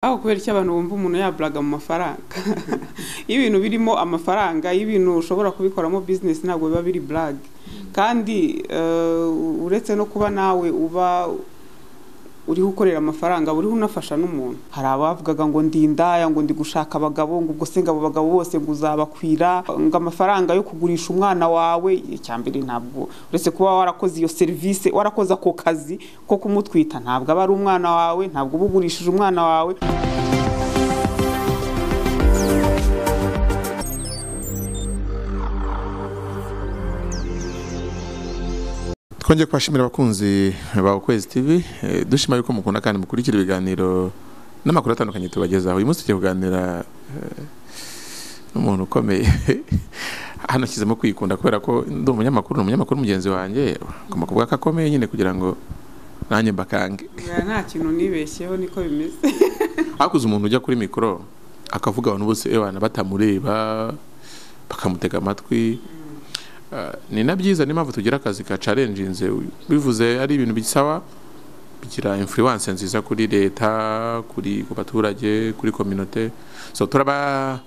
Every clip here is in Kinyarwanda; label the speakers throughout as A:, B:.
A: ariko kubera iki abantu bumva umuntu yaburaga mu mafaranga iyo ibintu birimo amafaranga iyo ibintu ushobora kubikoramo bizinesi ntabwo biba biri burage kandi eh, uretse no kuba nawe uba uriho ukorera amafaranga uriho unafasha n'umuntu hari abavugaga ngo ndi indaya ngo ndi gushaka abagabo ngo ubwo se ngo abo bagabo bose ngo uzabakwira ngo amafaranga yo kugurisha umwana wawe icya mbere ntabwo uretse kuba warakoze iyo serivisi warakoze ako kazi ko kumutwita ntabwo aba ari umwana wawe ntabwo uba ugurishije umwana wawe
B: twongeye kubashimira abakunzi ba ukwezi tv eh, dushima yuko mukunda kandi mukurikira ibiganiro n'amakuru atandukanye tubagezaho uyu munsi tugiye kuganira eh, n'umuntu ukomeye hano ashyizemo kwikunda kubera ko ndi umunyamakuru ni umunyamakuru mugenzi wanjye ngomba kuvuga ko akomeye nyine kugira ngo nanjye mbakange
A: Ya, nta kintu nibeshyeho niko bimeze
B: hakuze umuntu ujya kuri mikoro akavuga abantu bose ebana batamureba bakamutega amatwi Ah, ni na byiza niyo mpamvu tugira akazi ka carenjinze bivuze ari ibintu bisaba bigira influence nziza kuri leta kuri ku baturage kuri kominote so turaba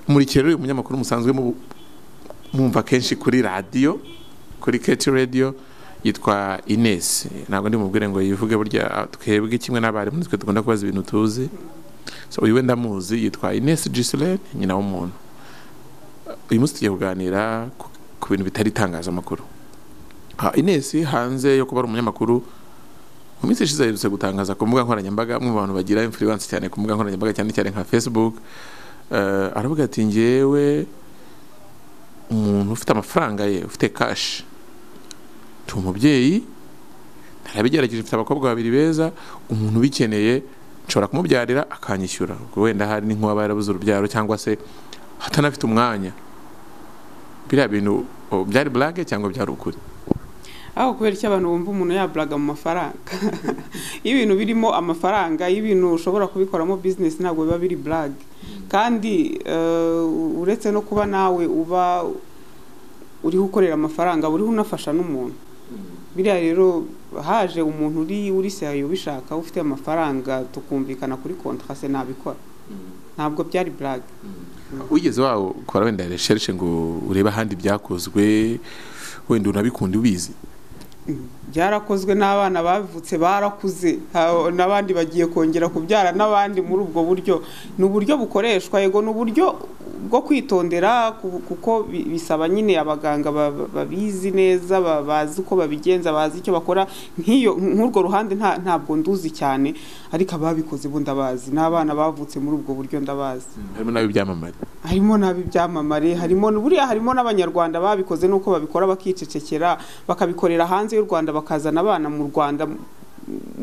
B: murikira rero uyu munyamakuru musanzwe mu- mumva kenshi kuri radiyo kuri keti radiyo yitwa Ines ntabwo ndi mubwire ngo yivuge burya twebwe kimwe n'abarimu nitwe dukunda kubaza ibintu tuzi so uyu we ndamuzi yitwa Ines Giselin nyina w'umuntu uyu munsi tugiye kuganira ku- ku bintu bitari itangazamakuru Ah, Ines hanze yo kuba ari umunyamakuru mu minsi ishize aherutse gutangaza ku mbuga nkoranyambaga bamwe mu bantu bagira influence cyane ku mbuga nkoranyambaga cyane cyane nka Facebook Eh, aravuga ati ngewe umuntu ufite amafaranga ye ufite kashi ndi umubyeyi narabigerageje mfite abakobwa babiri beza umuntu ubikeneye nshobora kumubyarira akanyishyura ubwo wenda hari n'inkuba yarabuze urubyaro cyangwa se atanafite umwanya biriya bintu oh, byari burage cyangwa byari ukuri
A: aho kubera iki abantu bumva umuntu yaburaga mu mafaranga iyo ibintu birimo amafaranga iyo ibintu ushobora kubikoramo bizinesi ntabwo biba biri burage kandi eh, uretse no kuba nawe uba uriho ukorera amafaranga uriho unafasha n'umuntu biriya rero haje umuntu uri uri seriyo ubishaka ufite amafaranga tukumvikana kuri kontra se nabikora ntabwo byari burage
B: wigeze wawe ukora wenda recherche ngo urebe ahandi byakozwe wenda unabikunda ubizi
A: byarakozwe n'abana bavutse barakuze ha- n'abandi bagiye kongera kubyara n'abandi muri ubwo buryo ni uburyo bukoreshwa yego ni uburyo bwo kwitondera ku- kuko bi- bisaba nyine abaganga ba- ba- babizi neza ba- bazi uko babigenza bazi icyo bakora nk'iyo nk'urwo ruhande nta- ntabwo nduzi cyane ariko ababikoze bo ndabazi n'abana bavutse muri ubwo buryo ndabazi
B: harimo n'ab'ibyamamare
A: harimo n'ab'ibyamamare harimo buriya harimo n'abanyarwanda babikoze nuko babikora bakicecekera bakabikorera hanze y'u rwanda bakazana abana mu rwanda M-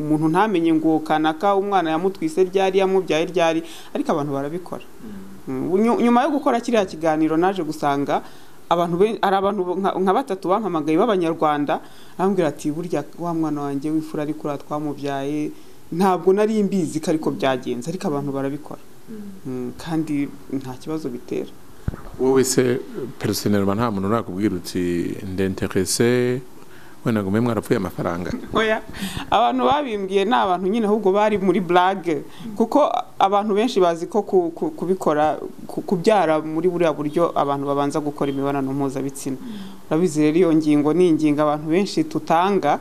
A: umuntu ntamenye ngo kanaka umwana yamutwise ryari yamubyaye ryari ariko abantu barabikora Mm, nyu- nyuma yo gukora kiriya kiganiro naje gusanga abantu ben- hari abantu nka- nka batatu bampamagaye b'abanyarwanda arambwira ati burya wa mwana wanjye w'imfura ariko uriya twamubyaye ntabwo nari mbizi ko ariko byagenze ariko abantu barabikora Mm, kandi nta kibazo bitera
B: wowe se personelma nta muntu urakubwira uti ndenterese wenda ngo mwe mwarapfuye amafaranga
A: oya abantu babimbwiye ni abantu nyine ahubwo bari muri burage kuko abantu benshi bazi ko ku- ku- kubikora ku- kubyara muri buriya buryo abantu babanza gukora imibonano mpuzabitsina urabizi rero iyo ngingo ni ingingo abantu benshi tutanga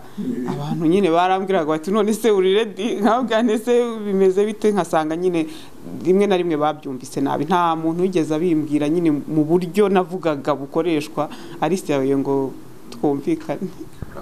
A: abantu nyine barambwiraga bati none se uri redi nkabwira ese bimeze bite nkasanga nyine rimwe na rimwe babyumvise nabi nta muntu wigeze abimbwira nyine mu buryo navugaga bukoreshwa ariseyo ngo twumvikane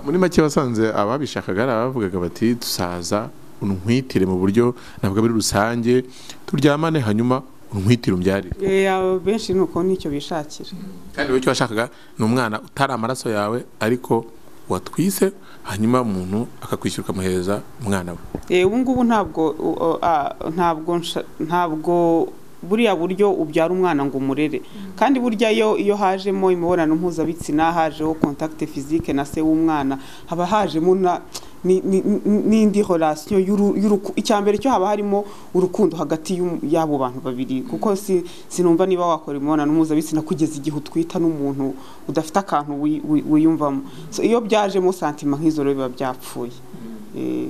B: muri make wasanze ababishakaga ari abavugaga bati dusaza untwitire mu buryo ntabwo ari rusange turyamane hanyuma untwitire umbyarire
A: Eh, abo benshi nuko nicyo bishakira
B: kandi wowe icyo washakaga ni umwana utari amaraso yawe ariko watwise hanyuma umuntu akakwishyura ukamuhereza umwana we
A: Eh, ubu ngubu ntabwo u- o- a- ntabwo nsha- ntabwo buriya buryo ubyara umwana ngo umurere kandi burya iyo iyo hajemo imibonano mpuzabitsina hajeho contact physique na se w'umwana haba hajemo na ni- ni- ni- n'indi relation y'uru- y'uruku- icya mbere cyo haba harimo urukundo hagati y'um- y'abo bantu babiri kuko si sinumva niba wakora imibonano mpuzabitsina kugeza igihe utwita n'umuntu udafite akantu wi- wi- wiyumvamo So, iyo byajemo santima nk'izo rero biba byapfuye Eh,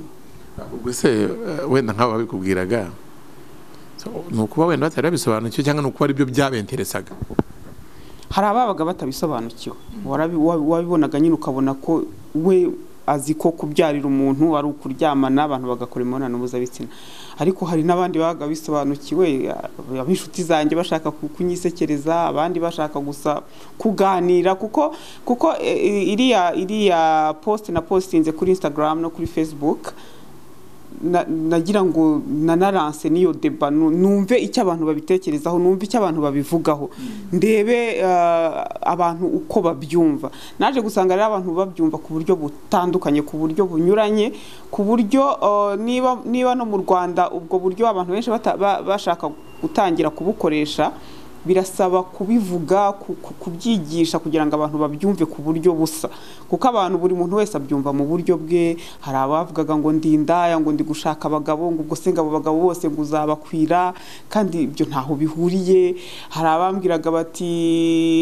B: ubwo se eh, wenda nk'abo babikubwiraga ni ukuba wenda batari babisobanukiwe cyangwa ni ukuba aribyo byabenteresaga
A: hari ababaga batabisobanukiwe warabi- wa- wabibonaga nyine ukabona ko we azi ko kubyarira umuntu ari ukuryamana abantu bagakora imibonano mpuzabitsina ariko hari n'abandi babaga bisobanukiwe ab- ab'inshuti zanjye bashaka ku- kunyisekereza abandi bashaka gusa kuganira kuko kuko e, e, iriya iriya post na postinze kuri instagram no kuri facebook na- nagira ngo nanaranse n'iyo deba nu- numve icyo abantu babitekerezaho numve icyo abantu babivugaho ndebe ah, abantu uko babyumva naje gusanga rero abantu babyumva ku buryo butandukanye ku buryo bunyuranye ku buryo ah, niba niba no mu rwanda ubwo buryo abantu benshi bata- ba- bashaka gutangira kubukoresha birasaba kubivuga ku- ku- kubyigisha kugira ngo abantu babyumve ku buryo busa kuko abantu buri muntu wese abyumva mu buryo bwe hari abavugaga ngo ndi indaya ngo ndi gushaka abagabo ngo ubwo se ngo abo bagabo bose ngo uzabakwira kandi ibyo ntaho bihuriye hari abambwiraga bati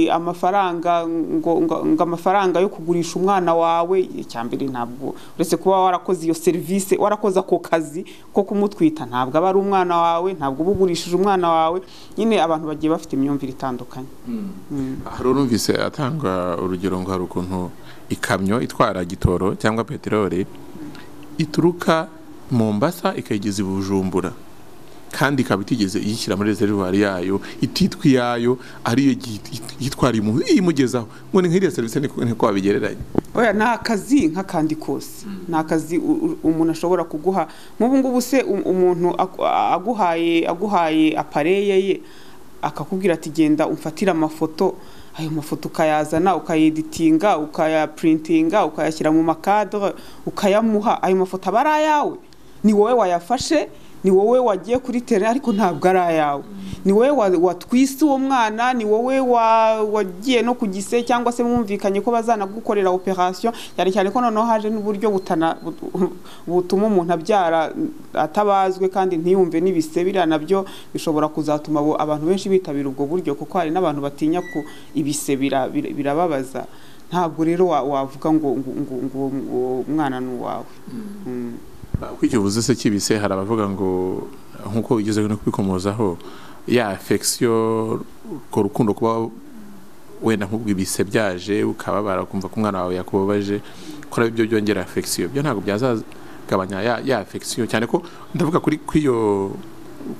A: amafaranga ngo, ngo, ngo amafaranga yo kugurisha umwana wawe icyambere ntabwo uretse kuba warakoze iyo serivisi warakoze ako kazi ko kumutwita ntabwo aba ari umwana wawe ntabwo uba ugurishije umwana wawe nyine abantu bagiye bafite imyumvire itandukanye Mm.
B: hari urumvise atanga urugero ngo hari ukuntu ikamyo itwara gitoro cyangwa peteroli ituruka mombasa ikayigeza i bujumbura kandi ikaba itigeze iyishyira muri reserivare yayo ititwa iyayo ariyo yitwariye umuntu iyimugezaho ngo ni nk'iriya serivisi niko niko wabigereranya
A: oya ni akazi nk'akandi kose ni akazi u- u- umuntu ashobora kuguha nk'ubu ngubu se um- umuntu aku- a- aguhaye aguhaye apareye ye akakubwira ati genda umfatire amafoto ayo mafoto ukayazana ukayeditinga ukayaprintinga ukayashyira mu makadre ukayamuha ayo mafoto aba ari ayawe ni wowe wayafashe ni wowe wagiye kuri tere ariko ntabwo ari ayawe ni wowe wa- watwise uwo mwana ni wowe wa- wagiye no ku gise cyangwa se mwumvikanye ko bazanagukorera operation cyane cyane ko noneho haje n'uburyo butana bu- butuma umuntu abyara atabazwe kandi ntiyumve n'ibise biriya nabyo bishobora kuzatuma abo- abantu benshi bitabira ubwo buryo kuko hari n'abantu batinya ko ibise bira- bira- birababaza ntabwo rero wa- wavuga ngo ngo- ngo ngo uwo mwana ni uwawe Mm.
B: kuko icyo uvuze se kibise hari abavuga ngo nk'uko ugezeho no kubikomozaho ya afegisiyo urwo rukundo kuba wenda nk'ubwo ibise byaje ukababara ukumva ko umwana wawe yakubabaje ko ari byo byongera afegisiyo byo ntabwo byazagabanya ya, ya afegisiyo cyane ko ndavuga kuri kuri iyo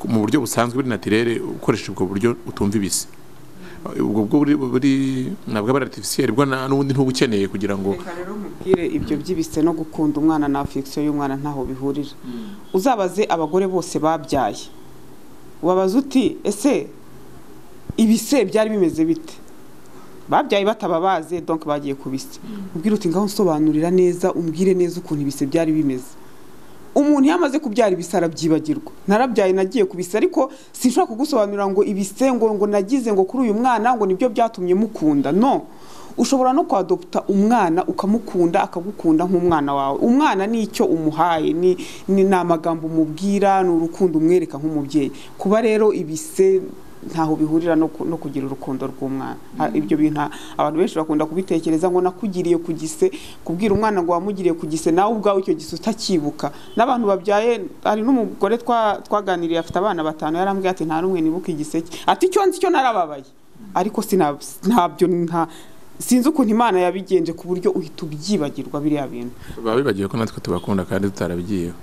B: mu buryo busanzwe buri natirere ukoresha ubwo buryo utumva ibise ubwo bwo buri buri nabwo aba ari artificiel bwo nta n'ubundi ntuba ukeneye kugira ngo
A: reka rero nkubwire ibyo by'ibise no gukunda umwana na afegisiyo y'umwana ntaho bihurira uzabaze abagore bose babyaye wabaza uti ese ibise byari bimeze bite babyaye batababaze donc bagiye ku bise ubwira uti ngaho nsobanurira neza umbwire neza ukuntu ibise byari bimeze umuntu iyo amaze kubyara ibise arabyibagirwa narabyaye nagiye ku bise ariko sinshobora kugusobanurira ngo ibise ngo ngo nagize ngo kuri uyu mwana ngo nibyo byatumye mukunda no ushobora no kwadopta umwana ukamukunda akagukunda nk'umwana wawe umwana ni icyo umuhaye ni ni ni amagambo umubwira ni urukundo umwereka nk'umubyeyi kuba rero ibise ntaho bihurira no ku- no kugira urukundo rw'umwana Ha- ibyo bintu nta- abantu benshi bakunda kubitekereza ngo nakugiriye ku gise kubwira umwana ngo wamugiriye ku gise nawe ubwawe icyo gise utakibuka n'abantu babyaye hari n'umugore twa- twaganiriye afite abana batanu yarambwiye ati nta n'umwe nibuka igise cye ati icyo nzi cyo narababaye ariko sina- ntabyo nta sinzi ukuntu imana yabigenje ku buryo uhita ubyibagirwa biriya bintu
B: baba bibagiwe ko natwe tubakunda kandi tutarabigiyeho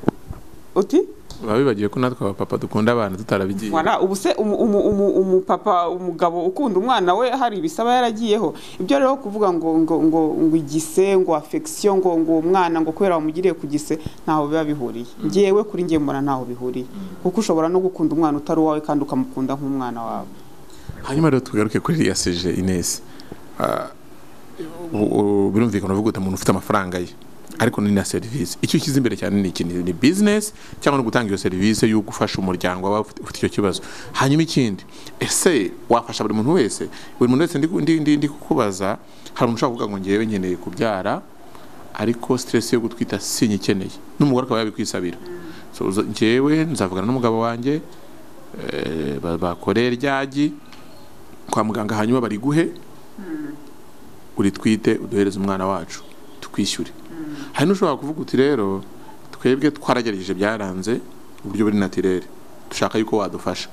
A: uti
B: baba bibagiwe ko natwe abapapa dukunda abana tutarabigiye
A: Voilà, ubu se umu- umu- umu- umupapa umugabo ukunda umwana we hari ibisaba yaragiyeho ibyo rero kuvuga ngo ngo ngo ngo igise ngo afegisiyo ngo ngo uwo mwana ngo kubera wamugiriye ku gise ntaho biba bihuriye ngewe kuri nge mbona ntaho bihuriye kuko ushobora no gukunda umwana utari uwawe kandi ukamukunda nk'umwana wawe
B: hanyuma rero tugaruke kuri iriya seje inesi Ah, u- u- birumvikana uvuga uti umuntu ufite amafaranga ye ariko ni na serivisi icyo ushyize imbere cyane ni iki ni ni business cyangwa no gutanga iyo serivisi yo gufasha umuryango waba ufite ufite icyo kibazo hanyuma ikindi ese wafasha buri muntu wese buri muntu wese ndi, ndi, ndi, ndi kukubaza hari umuntu ushobora kuvuga ngo ngewe nkeneye kubyara ariko stress yo gutwita sinyikeneye n'umugore akaba yabikwisabira so uza- njyewe nzavugana n'umugabo wanjye eh, ba- bakore ryagi kwa muganga hanyuma bari guhe uritwite uduhereze umwana wacu tukwishyure hari n'ushobora kuvuga uti rero twebwe twaragerageje byaranze uburyo buri natirere dushaka yuko wadufasha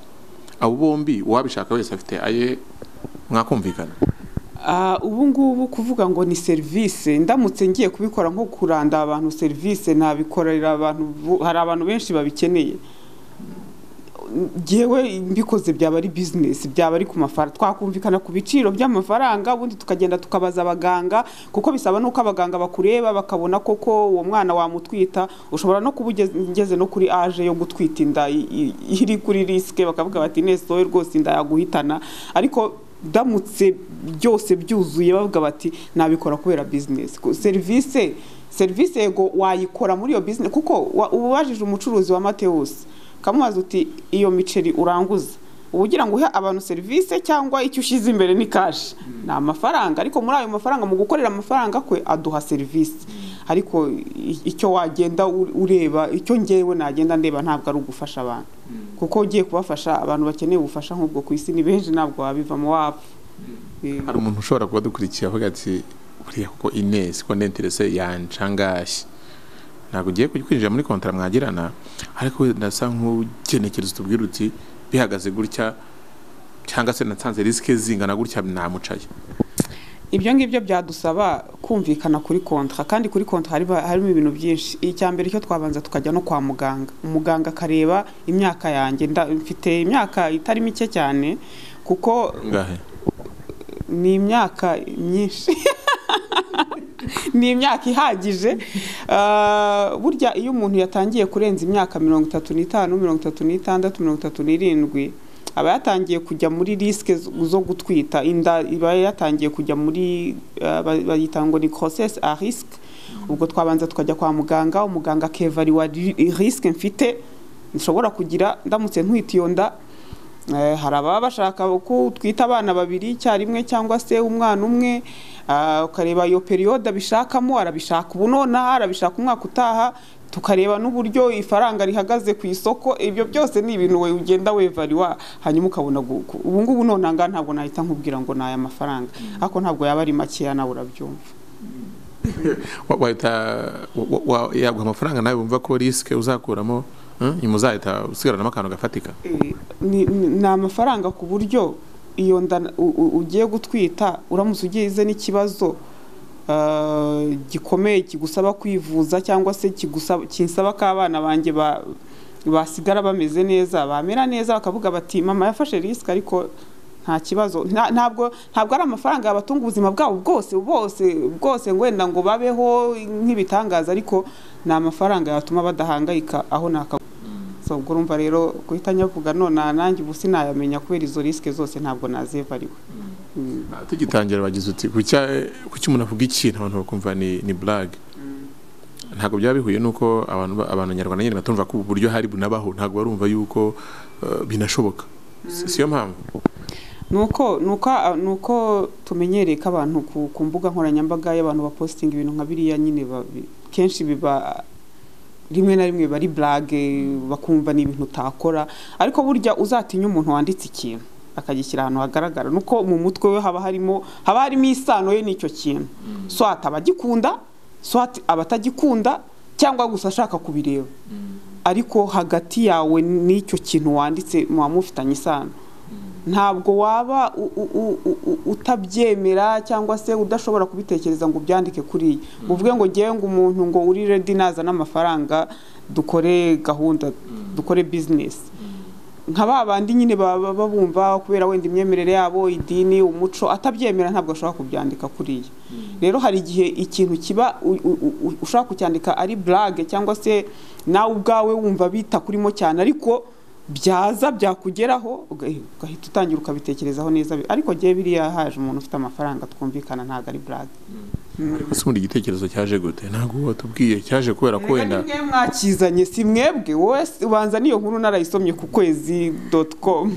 B: abo bombi uwabishaka wese afite aye mwakumvikana
A: Ah, ubu ngubu kuvuga ngo ni serivisi ndamutse ngiye kubikora nko kuranda abantu serivisi nabikorera abantu bo- hari abantu benshi babikeneye ngewe mbikoze byaba ari bizinesi byaba ari ku mafaranga twakumvikana ku biciro by'amafaranga ubundi tukagenda tukabaza abaganga kuko bisaba n'uko abaganga bakureba bakabona koko uwo mwana wamutwita ushobora no kuba ugeze ngeze no kuri aje yo gutwita inda i- i- iri kuri risike bakavuga bati nese wowe rwose inda yaguhitana ariko ndamutse byose byuzuye bavuga bati nabikora kubera bizinesi Ku- serivisi serivisi yego wayikora muri iyo bizinesi kuko wa- uba ubajije umucuruzi wa matewusi ukamubaza uti iyo miceri uranguza uba ugira ngo uhe abantu serivisi cyangwa icyo ushyize imbere ni kashi ni amafaranga ariko muri ayo mafaranga mu gukorera amafaranga kwe aduha serivisi ariko i- icyo wagenda u- ureba icyo ngewe nagenda ndeba ntabwo ari ugufasha abantu kuko ugiye kubafasha abantu bakeneye ubufasha nk'ubwo ku isi ni benshi ntabwo wabivamo wapfa Eh,
B: hari umuntu ushobora kuba dukurikiye avuga ati buriya kuko inesi ko nenterese yancangashye ntabwo ugiye kwinjira muri kontara mwagirana ariko we ndasa nk'ugenekereza utubwira uti bihagaze gutya cyangwa se natanze risike zingana gutya namucaye
A: ibyo ngibyo byadusaba kumvikana kuri kontra kandi kuri kontra hari- harimo ibintu byinshi icya mbere cyo twabanza tukajya no kwa muganga umuganga akareba imyaka yanjye nda- mfite imyaka itari mike cyane kuko
B: ngahe
A: ni imyaka myinshi ni imyaka ihagije Ah, burya iyo umuntu yatangiye kurenza imyaka mirongo itatu n'itanu mirongo itatu n'itandatu mirongo itatu n'irindwi aba yatangiye kujya muri risike zo zo gutwita inda iba yatangiye kujya muri ah, ba- bayita ngo ni crossesse à risque ubwo twabanza tukajya kwa muganga umuganga akevariwa risike mfite nshobora kugira ndamutse nkwita iyo nda Eh, hari ababa bashaka ko utwita abana babiri icyarimwe cyangwa se umwana umwe ah, ukareba iyo periyode abishakamo arabishaka ubu nonaha arabishaka umwaka utaha tukareba n'uburyo ifaranga rihagaze ku isoko ibyo byose ni ibintu we ugenda wevariwa hanyuma ukabona gu- ku- ubu ngubu nonaha ngaha ntabwo nahita nkubwira ngo ni aya mafaranga ariko ntabwo yaba ari makeya nawe urabyumva
B: Wa- wahita wa- wa- yaguha amafaranga nawe wumva ko risike uzakuramo hmm? nyuma uzahita usigaranamo akantu gafatika
A: Eh, ni ni- ni amafaranga ku buryo iyo nda na- u- u- ugiye gutwita uramutse ugize n'ikibazo ah, gikomeye kigusaba kwivuza cyangwa se kigusaba kinsaba ko abana banjye ba- basigara bameze neza bamera neza bakavuga bati mama yafashe risike ariko nta kibazo Nta- ntabwo ntabwo ari amafaranga yabatunga ubuzima bwabo bwose bose bwose ngo wenda ngo babeho nk'ibitangaza ariko ni amafaranga yatuma badahangayika aho ni aka so ubwo urumva rero guhita nyavuga none aha nanjye ubu sinayamenya kubera izo risike zose ntabwo nazivariwe Mm.
B: Ah, tugitangira bagize uti kucya kuki umuntu avuga ikintu abantu bakumva ni ni blague ntabwo byaba bihuye nuko abantu ba- abantu nyarwanda nyine batumva ko ubu buryo hari bunabaho ntabwo barumva yuko eh, binashoboka Si- siyo mpamvu
A: nuko nuko nuko tumenyereye ko abantu ku, ku mbuga nkoranyambaga y'abantu bapositinga ibintu nka biriya nyine ba- bi- kenshi biba rimwe na rimwe bari blage bakumva ni ibintu utakora ariko burya uzatinya umuntu wanditse ikintu akagishyira ahantu hagaragara nuko mu mutwe we haba harimo haba harimo isano ye n'icyo kintu swat abagikunda swat abatagikunda cyangwa gusa ashaka kubireba ariko hagati yawe n'icyo kintu wanditse muba mufitanye isano ntabwo waba u- u- u- u- u- utabyemera cyangwa se udashobora kubitekereza ngo ubyandike kuriya uvuge ngo ngewe ngo umuntu ngo uri redi nazana amafaranga dukore gahunda dukore bizinesi nka ba bandi nyine baba babumva kubera wenda imyemerere yabo idini umuco atabyemera ntabwo ashobora kubyandika kuriya rero hari igihe ikintu kiba u- u- u- ushobora kucyandika ari burage cyangwa se nawe ubwawe wumva bita kurimo cyane ariko byaza byakugeraho uga- ugahita utangira ukabitekerezaho neza ariko ngewe biriya haje umuntu ufite amafaranga twumvikana ntabwo ari burage
B: ariko si ubundi igitekerezo cyaje gute ntabwo watubwiye cyaje kubera ko wenda
A: mwebwe mwakizanye si mwebwe wowe si- ubanza n'iyo nkuru narayisomye ku kwezi doti komu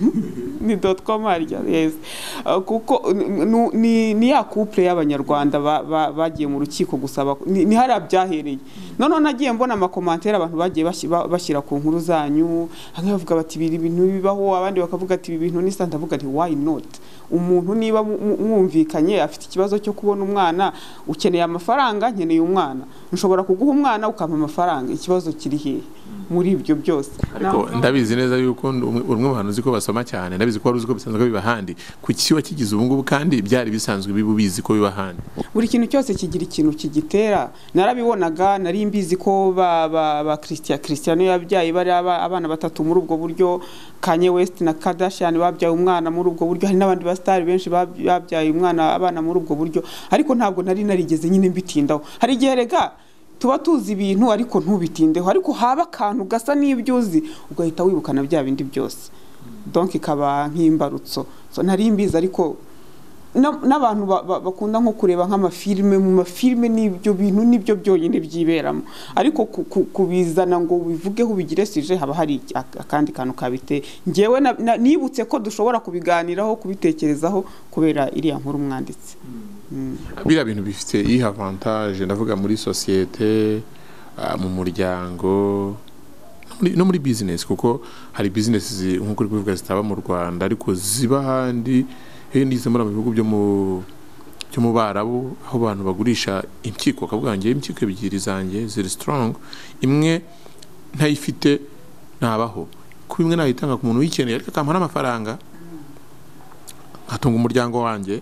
A: ni doti komu harya yesi Uh, kuko n- n- ni ni ya couple y'abanyarwanda ba- ba- bagiye mu rukiko gusaba ni ni hariya byahereye noneho nagiye mbona amakomantere abantu bagiye bashyi- ba- bashyira ku nkuru zanyu bamwe bavuga bati ibi bintu bibaho abandi bakavuga ati ibi bintu ni santa avuga nti why not umuntu niba mu- mu- mwumvikanye afite ikibazo cyo kubona umwana ukeneye amafaranga nkeneye umwana nshobora kuguha umwana ukampa amafaranga ikibazo kiri hehe muri ibyo byose
B: ariko
A: Navuga-
B: ndabizi neza yuko umwe umwe mu bantu uzi ko basoma cyane ndabizi ko wari uzi ko bisanzwe biba ahandi ku kiba kigize ubu ngubu kandi byari bisanzwe biba ubizi ko biba ahandi
A: buri kintu cyose kigira ikintu kigitera narabibonaga nari mbizi ko ba ba ba christian christian yabyaye bari aba- abana batatu muri ubwo buryo kanye west na kardashian babyaye umwana muri ubwo buryo hari n'abandi basitari benshi bab- babyaye umwana abana muri ubwo buryo ariko ntabwo nari narigeze nyine mbitindaho hari igihe rega tuba tuzi ibintu ariko ntubitindeho ariko haba akantu gasa n'ibyo uzi ugahita wibukana bya bindi byose donk ikaba nk'imbarutso so, nari mbizi ariko na- n'abantu ba- ba- bakunda nko kureba nk'amafilime mu mafilime n'ibyo bintu nibyo byonyine byiberamo ariko ku- ku- kubizana ngo ubivugeho ubigire sije haba hari iki- ak- akandi kantu kabite ngewe na- na- nibutse ko dushobora kubiganiraho kubitekerezaho kubera iriya nkuru mwanditse Mm.
B: biriya bintu bifite iyi avantage ndavuga muri sosiyete ah, mu muryango no muri- no muri bizinesi kuko hari bizinesi nk'uko uri kubivuga zitaba mu rwanda ariko ziba ahandi hehe nizo muri mu bihugu byo mu byo mu barabu aho abantu bagurisha impyiko bakavuga ngo ngewe impyiko ebyiri zanjye ziri strong imwe ntayifite ntabaho kuba imwe nayitanga ku muntu uyikeneye ariko akampa n'amafaranga nkatunga umuryango wanjye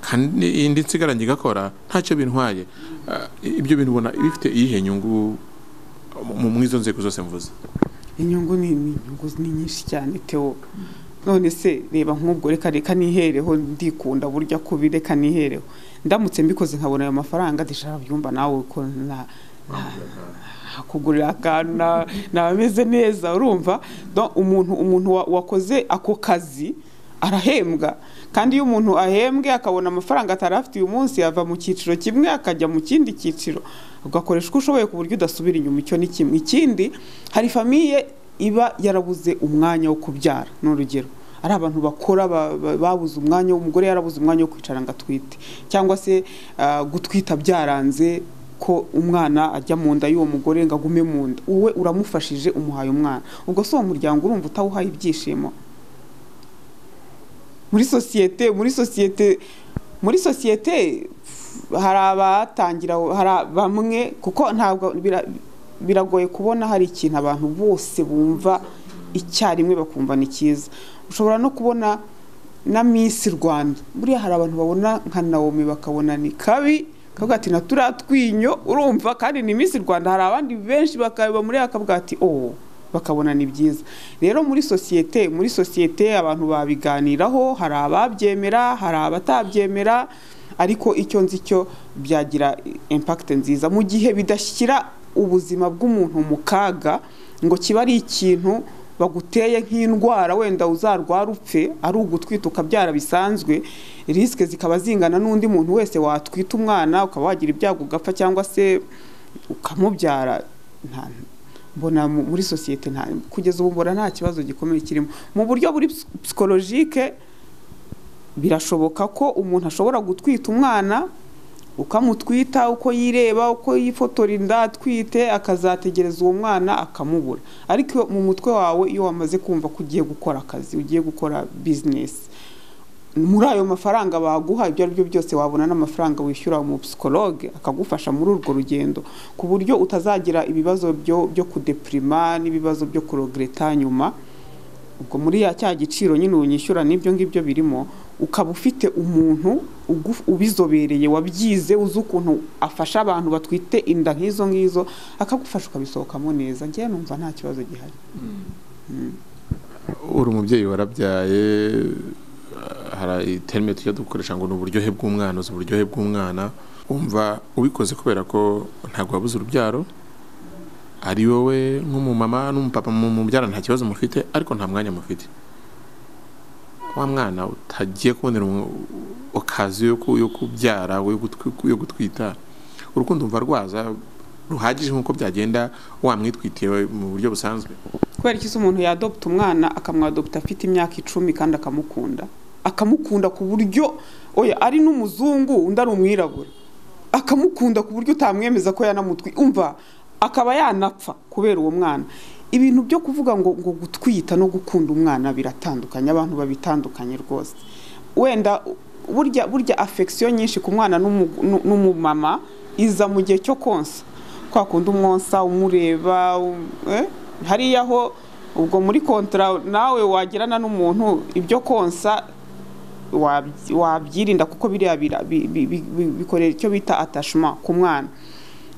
B: kandi indi nsigara njye igakora ntacyo bintwaye Ah, ibyo bintu ubona bifite iyihe nyungu mu mu izo nzego zose mvuze
A: inyungu ni ni inyungu ni nyinshi cyane teo none se reba nk'ubwo reka reka nihereho ndikunda burya kubi reka nihereho ndamutse mbikoze nkabona ayo mafaranga ndishaka byumva nawe ko na na- nakugurira akantu na- naba ameze neza urumva Donc, umuntu umuntu wa- wakoze ako kazi arahembwa kandi iyo umuntu ahembwe akabona amafaranga atari afite uyu munsi ava mu cyiciro kimwe akajya mu kindi cyiciro ugakoresha uko ushoboye ku buryo udasubira inyuma icyo ni kimwe ikindi hari famiye iba yarabuze umwanya wo kubyara ni urugero ari abantu bakora ba- ba- babuze umwanya umugore yarabuze umwanya wo kwicara ngo atwite cyangwa se ah, gutwita byaranze ko umwana ajya mu nda y'uwo mugore ngo agume mu nda wowe uramufashije umuhaye umwana ubwo si uwo muryango urumva utawuhaye ibyishimo muri sosiyete muri sosiyete muri sosiyete hari abatangira hari bamwe kuko ntabwo bira- biragoye kubona hari ikintu abantu bose bumva icyarimwe bakumva ni cyiza ushobora no kubona na Miss Rwanda buriya hari abantu babona nka Naomi bakabona ni kabi kavuga ati na turiya twinyo urumva kandi ni Miss Rwanda hari abandi benshi bakaba muri bakavuga ati oh bakabona ni byiza rero muri sosiyete muri sosiyete abantu babiganiraho hari ababyemera hari abatabyemera ariko icyo nzi cyo byagira impakite nziza mu gihe bidashyira ubuzima bw'umuntu mu kaga ngo kiba ari ikintu baguteye nk'indwara wenda uzarwara upfe ari ugutwita ukabyara bisanzwe risike zikaba zingana n'undi muntu wese watwita umwana ukaba wagira ibyago ugapfa cyangwa se ukamubyara nta mbona mu- muri sosiyete nta kugeza ubu mbona nta kibazo gikomeye kirimo mu buryo buri psikologike birashoboka ko umuntu ashobora gutwita umwana ukamutwita uko yireba uko yifotora inda atwite akazategereza uwo mwana akamubura ariko mu mutwe wawe iyo wamaze kumva ko ugiye gukora akazi ugiye gukora bizinesi muri ayo mafaranga baguha ibyo ari byo byose wabona n'amafaranga wishyura mu psikologe akagufasha muri urwo rugendo ku buryo utazagira ibibazo byo, byo kudepirima n'ibibazo byo kurogereta nyuma ubwo muri ya cya giciro nyine unyishyura n'ibyo ngibyo birimo ukaba ufite umuntu ugu- ubizobereye wabyize uzi ukuntu afasha abantu batwite inda nk'izo ngizo akagufasha ukabisohokamo neza njyewe numva nta kibazo gihari
B: uri umubyeyi warabyaye ah, hari terime tujya dukoresha ngo ni uburyohe bw'umwana uzi uburyohe bw'umwana wumva ubikoze kubera ko ntabwo wabuze urubyaro ari wowe nk'umumama n'umupapa mubyara nta kibazo mufite ariko nta mwanya mufite wa mwana utagiye kubonera okazi yo ku- yo kubyara yo gutwi- yo gutwita urukundo umva rwaza ruhagije nk'uko byagenda wamwitwitiye mu buryo busanzwe
A: kubera iki se umuntu yadopta umwana akamwadopta afite imyaka icumi kandi akamukunda akamukunda ku buryo oya ari n'umuzungu undi ari umwirabura akamukunda ku buryo utamwemeza ko yanamutwi umva akaba yanapfa kubera uwo mwana ibintu byo kuvuga ngo ngo gutwita no gukunda umwana biratandukanye abantu babitandukanye rwose wenda burya burya affection nyinshi ku mwana n'umu- n'u- n'umumama iza mu gihe cyo konsa kwa kundi umwonsa umureba um- eh? hariya ho ubwo muri kontra nawe wagirana n'umuntu ibyo konsa waby- wabyirinda kuko biriya bira- bi- bi- bi- bi- bikorera icyo bita atashima ku mwana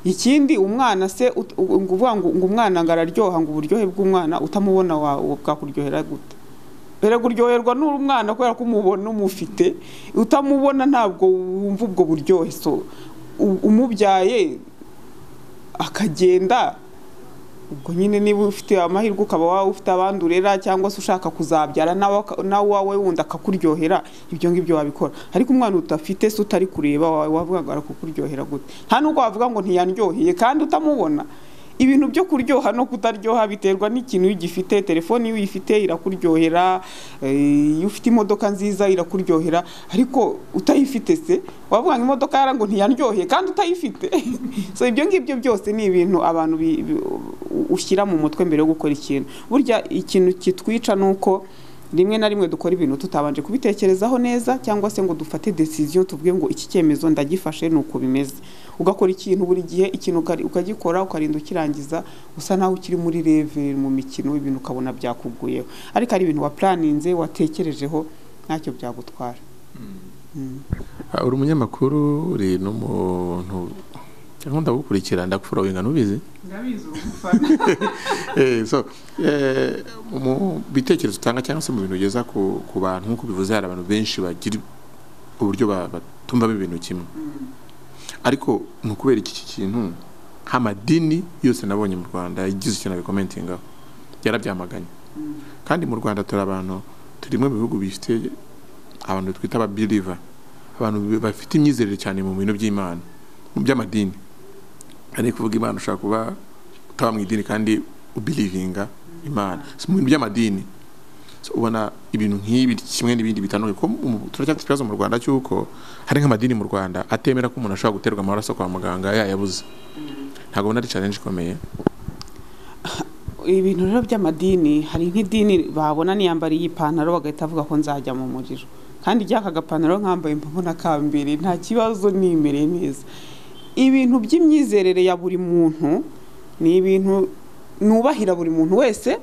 A: ikindi umwana se ut- u- ngo uvuga ngo ngo umwana ngo araryoha ngo uburyohe bw'umwana utamubona wa- wa- bwakuryohera gute erega uryoherwa n'uri umwana kubera ko umubona umufite utamubona ntabwo wumva ubwo buryohe so u- umubyaye akagenda ubwo nyine niba ufite amahirwe ukaba waba ufite abandi urera cyangwa se ushaka kuzabyara nawe aka- nawe uwawe wundi akakuryohera ibyo ngibyo wabikora ariko umwana udafite se utari kureba wawe wavuga ngo arakukuryohera gute nta n'ubwo wavuga ngo ntiyandyoheye kandi utamubona ibintu byo kuryoha no kutaryoha biterwa n'ikintu iyo ugifite telefoni iyo uyifite irakuryohera eh, iyo ufite imodoka nziza irakuryohera ariko utayifite se wavuga ngo imodoka yara ngo ntiyandyoheye kandi utayifite so ibyo ngibyo byose ni ibintu abantu bi- bi- ushyira mu mutwe mbere yo gukora ikintu burya ikintu kitwica ni uko rimwe na rimwe dukora ibintu tutabanje kubitekerezaho neza cyangwa se ngo dufate decision tuvuge ngo iki cyemezo ndagifashe ni uko bimeze ugakora ikintu buri gihe ikintu ukari- ukagikora ukarinda ukirangiza usa naho ukiri muri reve mu mikino ibintu ukabona byakuguyeho ariko ari ibintu waplaninze watekerejeho ntacyo byagutwara Mm.
B: Ah, uri umunyamakuru uri n'umuntu cyangwa ndagukurikira ndakuforoyinga ntubizi Eh, so eh, mu bitekerezo utanga cyangwa se mu bintu ugeza ku, ku bantu nk'uko bivuze hari abantu benshi bagira uburyo ba- batumvamo ibintu kimwe ariko ni ukubera iki iki kintu amadini yose nabonye mu rwanda igize ikintu abikomentingaho yarabyamaganye kandi mu rwanda turi abantu turi mu bihugu bifite abantu twita ababiliva abantu bi- bafite imyizerere cyane mu bintu by'imana mu by'amadini ari kuvuga imana ushaka kuba utaba mu idini kandi ubirivinga imana si mu bintu by'amadini So, ubona ibintu nk'ibi kimwe n'ibindi bitandukanye ko mu- turacyafite ikibazo mu rwanda cy'uko hari nk'amadini mu rwanda atemera ko umuntu ashobora guterwa amaraso kwa muganga yayabuze ntabwo ubona ari challenge ikomeye
A: ibintu rero by'amadini hari nk'idini babona niyambariye ipantaro bagahita bavuga ko nzajya mu muriro kandi ryaka gapantaro nkambaye mbona kambere nta kibazo nimereye neza ibintu by'imyizerere ya buri muntu ni ibintu nubahira buri muntu wese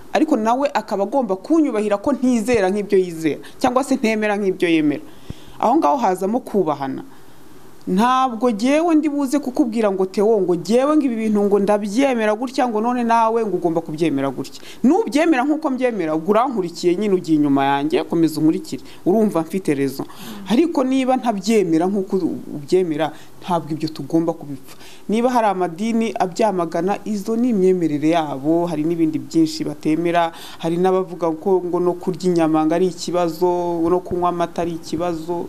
A: ariko nawe akaba agomba kunyubahira ko ntizera nk'ibyo yizera cyangwa se ntemera nk'ibyo yemera aho ngaho hazamo kubahana ntabwo jyewe ndi buze kukubwira ngo tewo ngo jyewe ngo ibi bintu ngo ndabyemera gutya ngo none nawe ngo ugomba kubyemera gutya nubyemera nk'uko mbyemera ubwo urankurikiye nyine ugiye inyuma yanjye komeza unkurikire urumva mfite rezo ariko niba ntabyemera nk'uko ubyemera ntabwo ibyo tugomba kubipfa niba hari amadini abyamagana izo ni imyemerere yabo hari n'ibindi byinshi batemera hari n'abavuga ko ngo no kurya inyama ngo ari ikibazo no kunywa amata ari ikibazo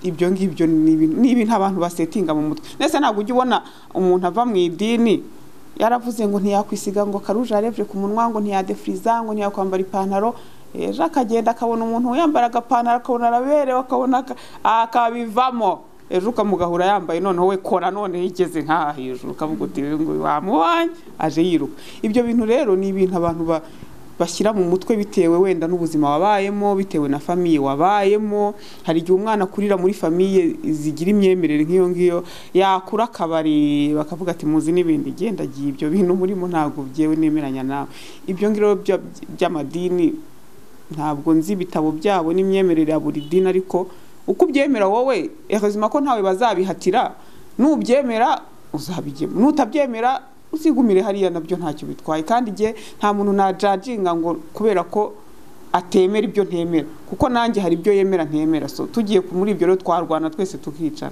A: ibyo ngibyo ni ibintu ni ibintu abantu basetinga mu mutwe ndetse ntabwo ujya ubona umuntu ava mu idini yaravuze ngo ntiyakwisiga ngo karuje arebye ku munwa ngo ntiyadefiriza ngo ntiyakwambara ipantaro ejo akagenda akabona umuntu yambara agapantaro akabona araberewe akabona aka- akabivamo ejo ukamugahura yambaye noneho we kora none yigeze nk'aha hejuru ukavuga uti ngo wamubonye aje yiruka ibyo bintu rero ni ibintu abantu ba bashyira mu mutwe bitewe wenda n'ubuzima wabayemo bitewe na famiye wabayemo hari igihe umwana akurira muri famiye zigira imyemerere nk'iyo ngiyo yakura akabari bakavuga ati muzi n'ibindi genda giye ibyo bintu murimo ntabwo byewe nemeranya nawe ibyo ngibyo bya- by'amadini ntabwo nzi ibitabo byabo n'imyemerere ya buri dini ariko uko ubyemera wowe ubuzima ko ntawe bazabihatira nubyemera uzabigema nutabyemera uzigumire hariya nabyo ntacyo bitwaye kandi igihe nta muntu najaginga ngo kubera ko atemera ibyo ntemera kuko nanjye hari ibyo yemera ntemera so tugiye ku- muri ibyo rero twarwana twese tukicana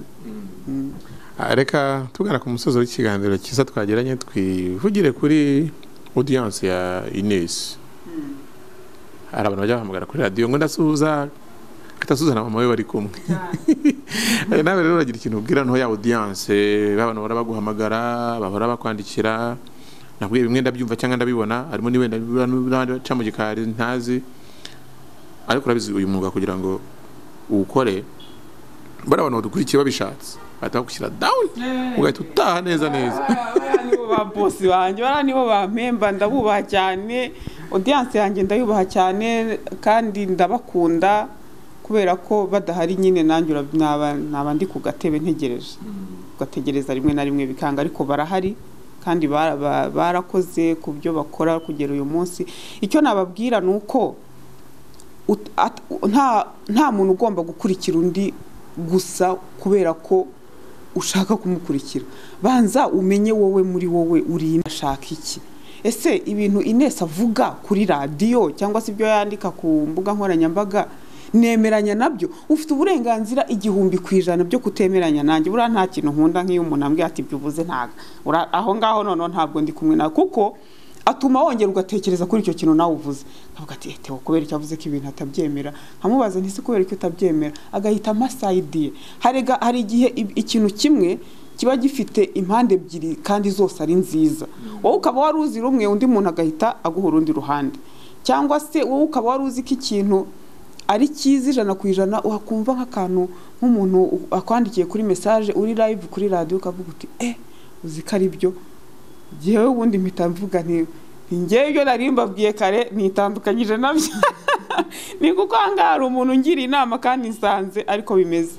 A: Mm.
B: Ah, reka tugana ku musozi w'ikiganiro cyiza twagiranye twivugire kuri audience ya Ines hari abantu bajya bahamagara kuri radiyo ngo ndasuhuza katasuhuza na mama we bari kumwe Eh, nawe rero uragira ikintu ubwira nto ya audience babana bahora baguhamagara bahora bakwandikira nabwiye bimwe ndabyumva cyangwa ndabibona harimo n'ibenda n'abandi baca mu gikari ntazi ariko urabizi uyu mwuga kugira ngo uwukore bariya bantu badukurikiye babishatse bahita bagushyira down ugahita utaha neza neza
A: bariya nibo ba bosi banjye bariya nibo bampemba ndabubaha cyane odiyanse yanjye ndayubaha cyane kandi ndabakunda kubera ko badahari nyine nanjye urab- naba naba ndi ku gatebe ntegereje ugategereza rimwe na rimwe bikanga ariko barahari kandi bara- ba- barakoze ku byo bakora kugera uyu munsi icyo nababwira ni uko ut- at- nta nta muntu ugomba gukurikira undi gusa kubera ko ushaka kumukurikira banza umenye wowe muri wowe uri ashaka iki ese ibintu Ines avuga kuri radiyo cyangwa se ibyo yandika ku mbuga nkoranyambaga nemeranya nabyo ufite uburenganzira igihumbi ku ijana byo kutemeranya nanjye buriya nta kintu nkunda nk'iyo umuntu ambwiye ati ibyo uvuze ntabwo Ura- aho ngaho noneho ntabwo ndi kumwe nawe kuko atuma wongera ugatekereza kuri icyo kintu nawe uvuze nkavuga ati "Eh, Theo kubera icyo avuze ko ibintu atabyemera nkamubaza nti se kubera ko utabyemera agahita amasayidiye harega hari igihe i- ikintu kimwe kiba gifite impande ebyiri kandi zose ari nziza wowe ukaba wari uzi rumwe undi muntu agahita aguha urundi ruhande cyangwa se wowe ukaba wari uzi ko ikintu ari cyiza ijana ku ijana wakumva nk'akantu nk'umuntu u- akwandikiye kuri mesaje uri live kuri radiyo ukavuga uti eh uzi ko ari byo njyewe ubundi mpita mvuga nti ni njyewe ibyo nari mbabwiye kare nitandukanyije nabyo ni kuko aha ngaha hari umuntu ungira inama kandi nsanze ariko bimeze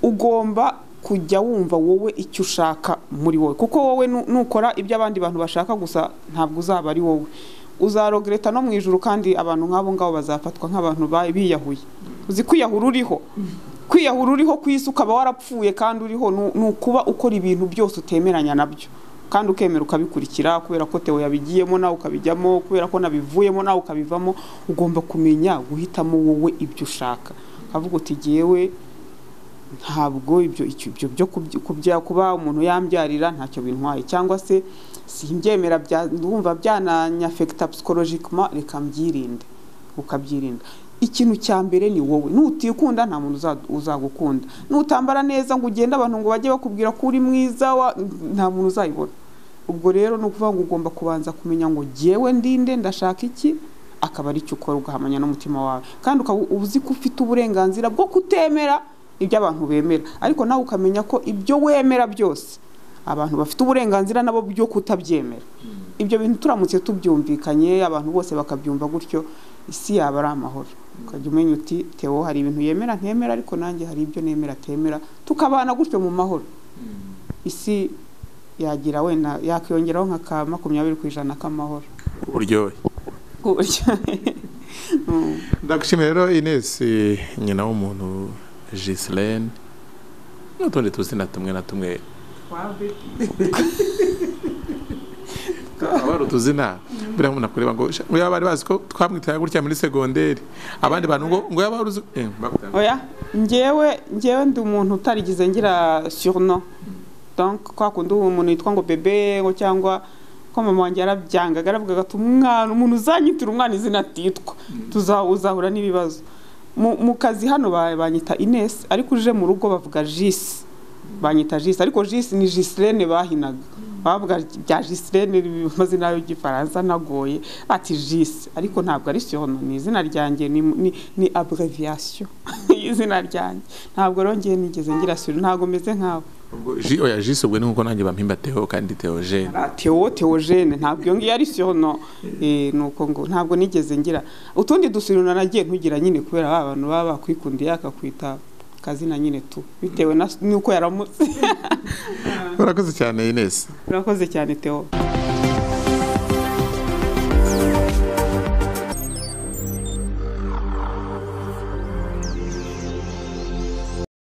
A: ugomba kujya wumva wowe icyo ushaka muri wowe kuko wowe nu- nukora ibyo abandi bantu bashaka gusa ntabwo uzaba ari wowe uzarogereta no mu ijoro kandi abantu nk'abo ngabo bazafatwa nk'abantu ba- biyahuye uzi kwiyahura uriho kwiyahura uriho ku isi ukaba warapfuye kandi uriho nu- ni ukuba ukora ibintu byose utemeranya nabyo kandi ukemera ukabikurikira kubera ko Theo yabigiyemo nawe ukabijyamo kubera ko nabivuyemo nawe ukabivamo ugomba kumenya guhitamo wowe ibyo ushaka ukavuga uti jyewe ntabwo ibyo icyo- ibyo byo kubyi- kubya kuba umuntu yambyarira ntacyo bintwaye cyangwa se simbyemera bya- ndumva byananyafekita psychologically reka mbyirinde ukabyirinda ikintu cya mbere ni wowe nutikunda nta muntu uza- uzagukunda nutambara neza ngo ugende abantu ngo bajye bakubwira ko uri mwiza wa- nta muntu uzayibona ubwo rero ni ukuvuga ngo ugomba kubanza kumenya ngo jyewe ndinde ndashaka iki akaba ari cyo ukora ugahamanya n'umutima wawe kandi ukaba uzi ko ufite uburenganzira bwo kutemera ibyo abantu bemera ariko nawe ukamenya ko ibyo wemera byose abantu bafite uburenganzira nabo byo kutabyemera ibyo bintu turamutse tubyumvikanye abantu bose bakabyumva gutyo isi yaba ari amahoro ukajya umenya uti Theo hari ibintu yemera ntemera ariko nanjye hari ibyo nemera temera tukabana gutyo mu mahoro isi yagira wenda yakiyongeraho nka ka makumyabiri ku ijana k'amahoro
B: uryohe
A: ku buryo Mm.
B: ndagushimira rero Ines eh, nyina w'umuntu Gislaine n'utundi tuzina tumwe na tumwe abari utuzina buriya umuntu akureba ngo "Sha, ngo yaba bari bazi ko twamwitaye gutya muri segonderi abandi bantu ngo ngo yaba wari uzi eh, bakutanga.
A: oya njyewe njyewe ndi umuntu utarigize ngira surno donc kwa kundi uwo umuntu yitwa ngo bebe ngo cyangwa ko mama wanjye yarabyangaga aravugaga ati umwana umuntu uzanyitira umwana izina atitwa tuza- uzahura n'ibibazo mu mu kazi hano ba- banyita Ines ariko uje mu rugo bavuga Jis banyita Jis ariko Jis ni Gislene bahinaga bavuga bya Gislene amazina y'igifaransa nagoye ati Jis ariko ntabwo ari surno ni izina ryanjye ni ni, ni abbreviation izina ryanjye ntabwo rongeye nigeze ngira surno ntabwo meze nkawe
B: ubwo ji oya jisi ubwo ni nkuko nanjye bampimba Theo kandi Theo Jeune
A: Ah, Theo Theogene ntabwo iyo ngiyo ari surno eh nuko ngo ntabwo nigeze ngira utundi dusurno nagiye ntugira nyine kubera ba bantu baba bakwikundiye akakwita kazina nyine tu bitewe na- n'uko yaramutse
B: urakoze cyane Ines
A: urakoze cyane Theo